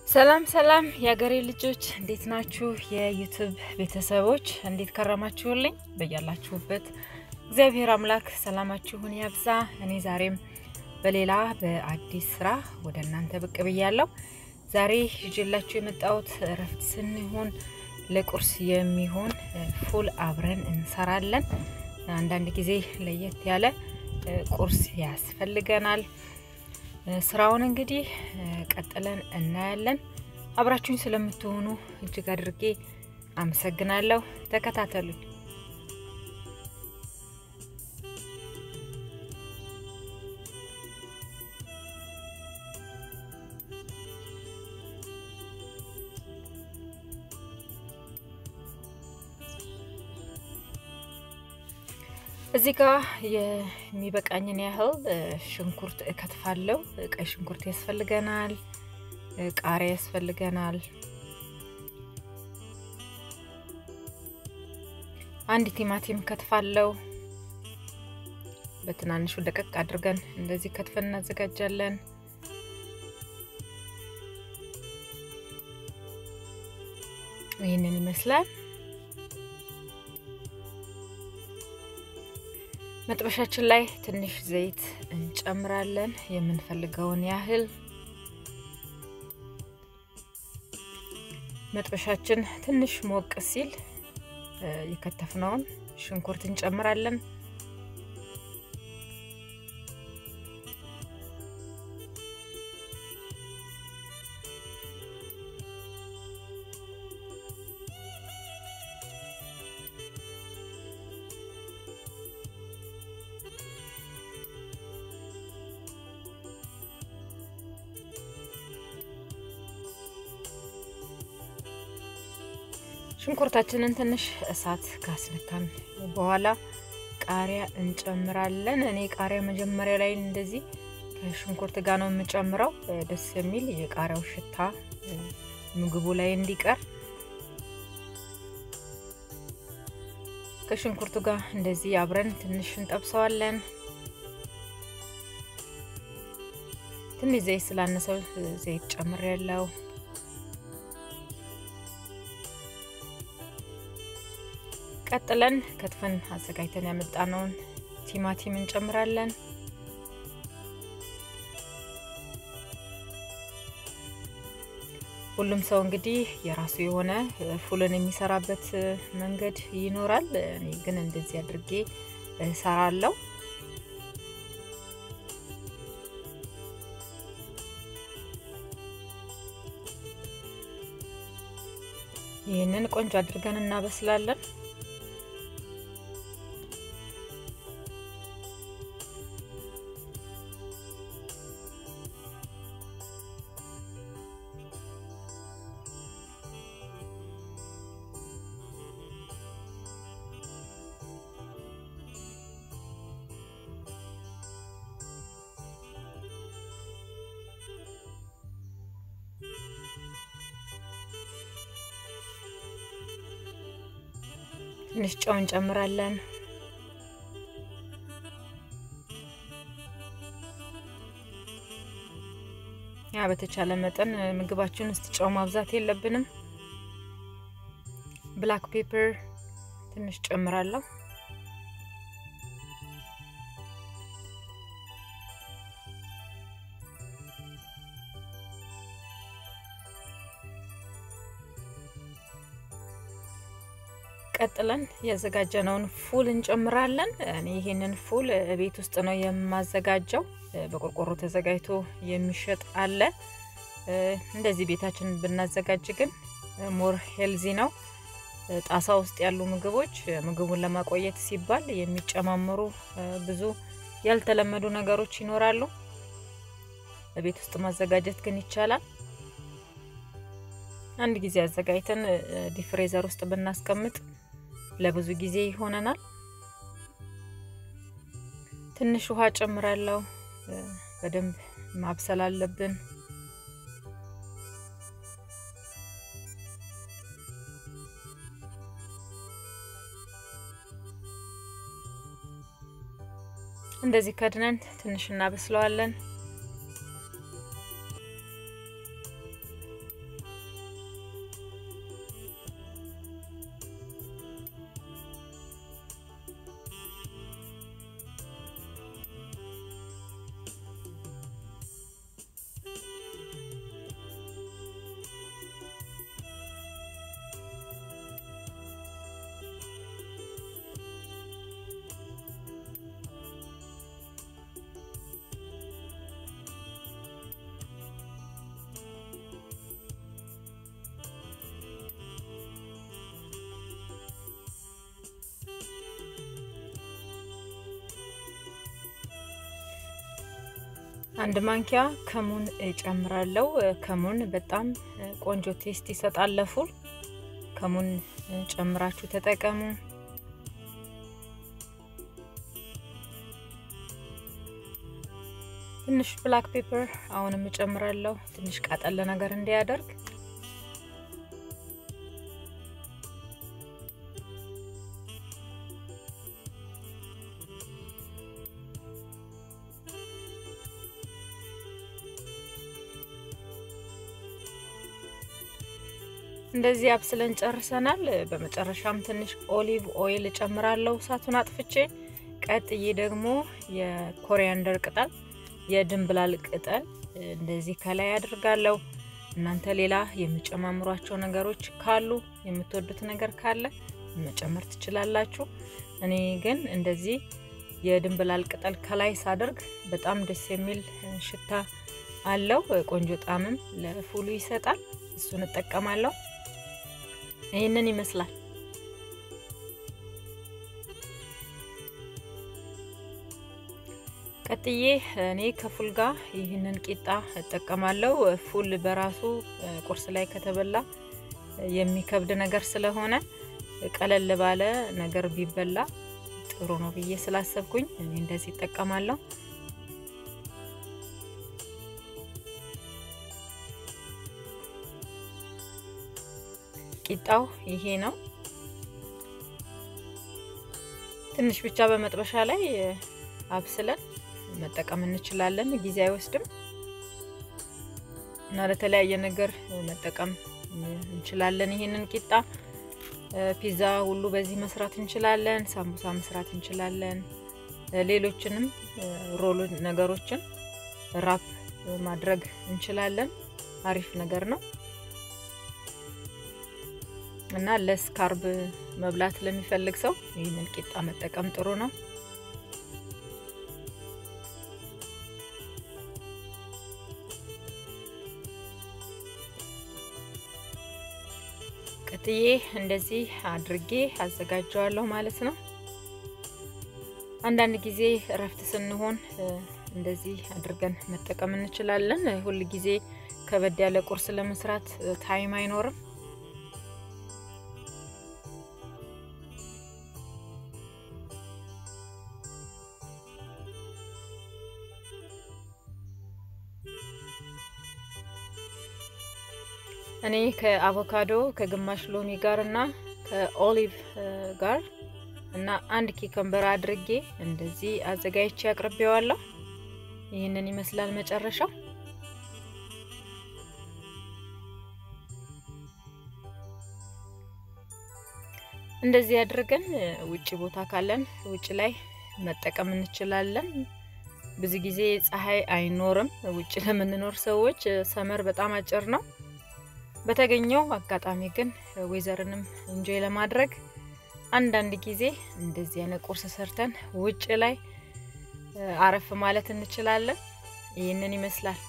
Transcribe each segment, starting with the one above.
ሰላም ሰላም የሀገሬ ልጆች እንዴት ናችሁ? የዩቱብ ቤተሰቦች እንዴት ከረማችሁልኝ? በያላችሁበት እግዚአብሔር አምላክ ሰላማችሁን ያብዛ። እኔ ዛሬም በሌላ በአዲስ ስራ ወደ እናንተ ብቅ ብያለሁ። ዛሬ ይዤላችሁ የመጣሁት እረፍት ስንሆን ለቁርስ የሚሆን ፉል አብረን እንሰራለን። አንዳንድ ጊዜ ለየት ያለ ቁርስ ያስፈልገናል። ስራውን እንግዲህ ቀጥለን እናያለን። አብራችሁኝ ስለምትሆኑ እጅግ አድርጌ አመሰግናለሁ። ተከታተሉኝ። እዚህ ጋር የሚበቃኝን ያህል ሽንኩርት እከትፋለሁ። ቀይ ሽንኩርት ያስፈልገናል፣ ቃሪያ ያስፈልገናል፣ አንድ ቲማቲም ከትፋለሁ። በትናንሹ ደቀቅ አድርገን እንደዚህ ከትፈን እናዘጋጃለን። ይህንን ይመስላል። መጥበሻችን ላይ ትንሽ ዘይት እንጨምራለን፣ የምንፈልገውን ያህል። መጥበሻችን ትንሽ ሞቅ ሲል የከተፍነውን ሽንኩርት እንጨምራለን። ሽንኩርታችንን ትንሽ እሳት ካስነካን በኋላ ቃሪያ እንጨምራለን። እኔ ቃሪያ መጀመሪያ ላይ እንደዚህ ከሽንኩርት ጋር ነው የምጨምረው፣ ደስ የሚል የቃሪያው ሽታ ምግቡ ላይ እንዲቀር። ከሽንኩርቱ ጋር እንደዚህ አብረን ትንሽ እንጠብሰዋለን። ትንሽ ዘይት ስላነሰው ዘይት ጨምር ያለው ቀጥለን ከትፈን አዘጋጅተን ያመጣነውን ቲማቲም እንጨምራለን። ሁሉም ሰው እንግዲህ የራሱ የሆነ ፉልን የሚሰራበት መንገድ ይኖራል። እኔ ግን እንደዚህ አድርጌ እሰራለሁ። ይህንን ቆንጆ አድርገን እናበስላለን። ትንሽ ጨው እንጨምራለን። ያ በተቻለ መጠን ምግባችን ውስጥ ጨው ማብዛት የለብንም። ብላክ ፔፐር ትንሽ ጨምራለሁ። ቀጥለን ያዘጋጀነውን ፉል እንጨምራለን። እኔ ይሄንን ፉል ቤት ውስጥ ነው የማዘጋጀው። በቆርቆሮ ተዘጋጅቶ የሚሸጥ አለ። እንደዚህ ቤታችን ብናዘጋጅ ግን ሞር ሄልዚ ነው። ጣሳ ውስጥ ያሉ ምግቦች ምግቡን ለማቆየት ሲባል የሚጨማመሩ ብዙ ያልተለመዱ ነገሮች ይኖራሉ። ቤት ውስጥ ማዘጋጀት ግን ይቻላል። አንድ ጊዜ አዘጋጅተን ዲፍሬዘር ውስጥ ብናስቀምጥ ለብዙ ጊዜ ይሆነናል። ትንሽ ውሃ ጨምራለሁ። በደንብ ማብሰል አለብን። እንደዚህ ከድነን ትንሽ እናበስለዋለን። አንድ ማንኪያ ከሙን እጨምራለሁ። ከሙን በጣም ቆንጆ ቴስት ይሰጣል ለፉል። ከሙን ጨምራችሁ ተጠቀሙ። ትንሽ ብላክ ፔፐር አሁንም እጨምራለሁ፣ ትንሽ ቃጠለ ነገር እንዲያደርግ። እንደዚህ አብስለን ጨርሰናል። በመጨረሻም ትንሽ ኦሊቭ ኦይል እጨምራለሁ እሳቱን አጥፍቼ። ቀጥዬ ደግሞ የኮሪያንደር ቅጠል የድንብላል ቅጠል እንደዚህ ከላይ አድርጋለሁ። እናንተ ሌላ የምጨማምሯቸው ነገሮች ካሉ የምትወዱት ነገር ካለ መጨመር ትችላላችሁ። እኔ ግን እንደዚህ የድንብላል ቅጠል ከላይ ሳደርግ በጣም ደስ የሚል ሽታ አለው። ቆንጆ ጣዕምም ለፉሉ ይሰጣል። እሱን እጠቀማለሁ። ይህንን ይመስላል። ቀጥዬ እኔ ከፉል ጋር ይህንን ቂጣ እጠቀማለሁ። ፉል በራሱ ቁርስ ላይ ከተበላ የሚከብድ ነገር ስለሆነ ቀለል ባለ ነገር ቢበላ ጥሩ ነው ብዬ ስላሰብኩኝ እኔ እንደዚህ እጠቀማለሁ። ቂጣው ይሄ ነው። ትንሽ ብቻ በመጥበሻ ላይ አብስለን መጠቀም እንችላለን። ጊዜ አይወስድም እና ለተለያየ ነገር መጠቀም እንችላለን። ይሄንን ቂጣ ፒዛ ሁሉ በዚህ መስራት እንችላለን። ሳምቡሳ መስራት እንችላለን። ሌሎችንም ሮል ነገሮችን ራፕ ማድረግ እንችላለን። አሪፍ ነገር ነው እና ለስካርብ መብላት ለሚፈልግ ሰው ይህንን ቂጣ መጠቀም ጥሩ ነው። ቀጥዬ እንደዚህ አድርጌ አዘጋጀዋለሁ ማለት ነው። አንዳንድ ጊዜ እረፍት ስንሆን እንደዚህ አድርገን መጠቀም እንችላለን። ሁል ጊዜ ከበድ ያለ ቁርስ ለመስራት ታይም አይኖርም። እኔ ከአቮካዶ ከግማሽ ሎሚ ጋር እና ከኦሊቭ ጋር እና አንድ ኪከምበር አድርጌ እንደዚህ አዘጋጅቼ አቅርቤዋለሁ። ይህንን ይመስላል መጨረሻው። እንደዚህ አድርገን ውጭ ቦታ ካለን ውጭ ላይ መጠቀም እንችላለን። ብዙ ጊዜ ፀሐይ አይኖርም። ውጭ ለምንኖር ሰዎች ሰመር በጣም አጭር ነው። በተገኘው አጋጣሚ ግን ዌዘርንም እንጆይ ለማድረግ አንዳንድ ጊዜ እንደዚህ አይነት ቁርስ ሰርተን ውጭ ላይ አረፍ ማለት እንችላለን። ይህንን ይመስላል።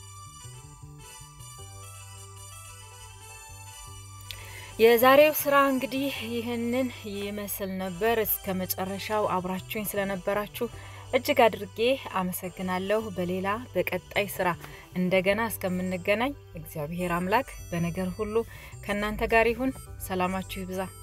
የዛሬው ስራ እንግዲህ ይህንን ይመስል ነበር። እስከ መጨረሻው አብራችሁኝ ስለነበራችሁ እጅግ አድርጌ አመሰግናለሁ። በሌላ በቀጣይ ስራ እንደገና እስከምንገናኝ እግዚአብሔር አምላክ በነገር ሁሉ ከእናንተ ጋር ይሁን። ሰላማችሁ ይብዛ።